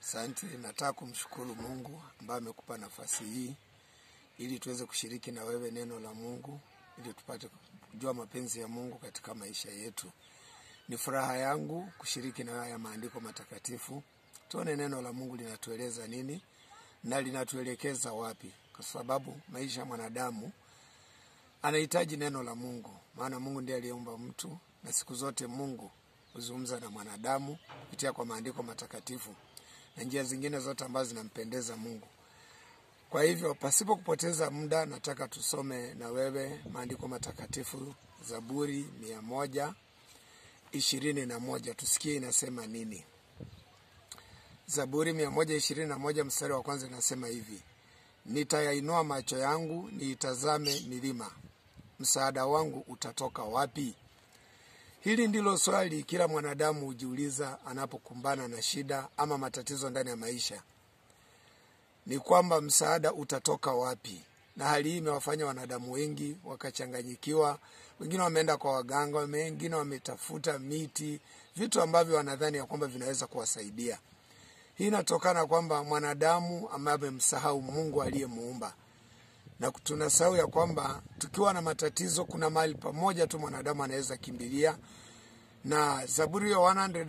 Asante, nataka kumshukuru Mungu ambaye amekupa nafasi hii ili tuweze kushiriki na wewe neno la Mungu ili tupate kujua mapenzi ya Mungu katika maisha yetu. Ni furaha yangu kushiriki na haya maandiko matakatifu, tuone neno la Mungu linatueleza nini na linatuelekeza wapi, kwa sababu maisha ya mwanadamu anahitaji neno la Mungu, maana Mungu ndiye aliyeumba mtu, na siku zote Mungu huzungumza na mwanadamu kupitia kwa maandiko matakatifu na njia zingine zote ambazo zinampendeza Mungu. Kwa hivyo pasipo kupoteza muda, nataka tusome na wewe maandiko matakatifu, Zaburi mia moja ishirini na moja tusikie inasema nini. Zaburi mia moja ishirini na moja mstari wa kwanza inasema hivi: nitayainua macho yangu niitazame milima, msaada wangu utatoka wapi? Hili ndilo swali kila mwanadamu hujiuliza anapokumbana na shida ama matatizo ndani ya maisha, ni kwamba msaada utatoka wapi? Na hali hii imewafanya wanadamu wengi wakachanganyikiwa. Wengine wameenda kwa waganga, wengine wametafuta miti, vitu ambavyo wanadhani ya kwamba vinaweza kuwasaidia. Hii inatokana kwamba mwanadamu ambaye amemsahau Mungu aliyemuumba, na tunasahau ya kwamba tukiwa na matatizo, kuna mahali pamoja tu mwanadamu anaweza kimbilia, na Zaburi ya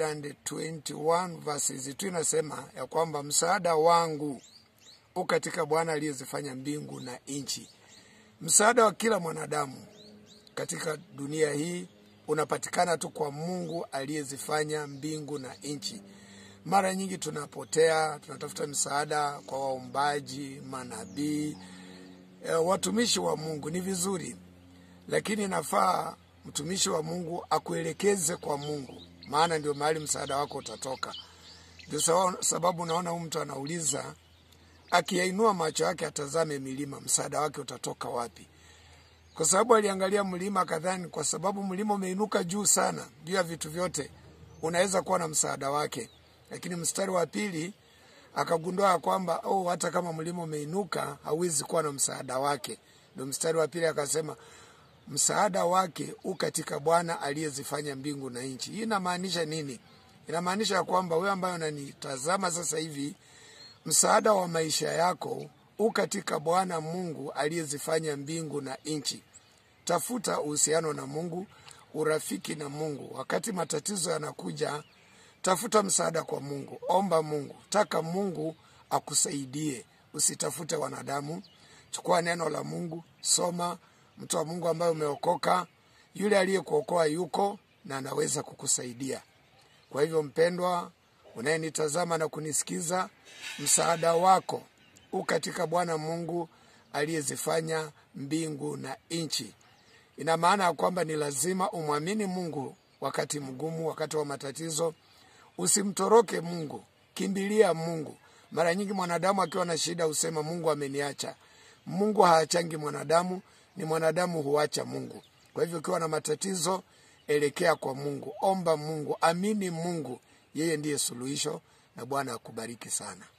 121 verses tu inasema ya kwamba msaada wangu u katika Bwana aliyezifanya mbingu na nchi. Msaada wa kila mwanadamu katika dunia hii unapatikana tu kwa Mungu aliyezifanya mbingu na nchi. Mara nyingi tunapotea, tunatafuta msaada kwa waumbaji, manabii, e, watumishi wa Mungu. Ni vizuri, lakini inafaa mtumishi wa Mungu akuelekeze kwa Mungu, maana ndio mahali msaada wako utatoka. Ndio sababu unaona huyu mtu anauliza, akiyainua macho yake atazame milima, msaada wake utatoka wapi? Kwa sababu aliangalia mlima kadhani, kwa sababu mlima umeinuka juu sana, juu ya vitu vyote, unaweza kuwa na msaada wake. Lakini mstari wa pili akagundua ya kwamba oh, hata kama mlima umeinuka hauwezi kuwa na msaada wake. Ndio mstari wa pili akasema msaada wake u katika Bwana aliyezifanya mbingu na nchi. Hii inamaanisha nini? Inamaanisha ya kwamba wewe ambaye unanitazama sasa hivi, msaada wa maisha yako u katika Bwana Mungu aliyezifanya mbingu na nchi. Tafuta uhusiano na Mungu, urafiki na Mungu. Wakati matatizo yanakuja, tafuta msaada kwa Mungu, omba Mungu, taka Mungu akusaidie. Usitafute wanadamu. Chukua neno la Mungu, soma. Mtu wa Mungu ambaye umeokoka, yule aliyekuokoa yuko na anaweza kukusaidia. Kwa hivyo, mpendwa unayenitazama na kunisikiza, msaada wako u katika Bwana Mungu aliyezifanya mbingu na nchi. Ina maana ya kwamba ni lazima umwamini Mungu wakati mgumu, wakati wa matatizo. Usimtoroke Mungu, kimbilia Mungu. Mara nyingi mwanadamu akiwa na shida husema Mungu ameniacha. Mungu haachangi mwanadamu, ni mwanadamu huacha Mungu. Kwa hivyo ukiwa na matatizo, elekea kwa Mungu, omba Mungu, amini Mungu, yeye ndiye suluhisho, na Bwana akubariki sana.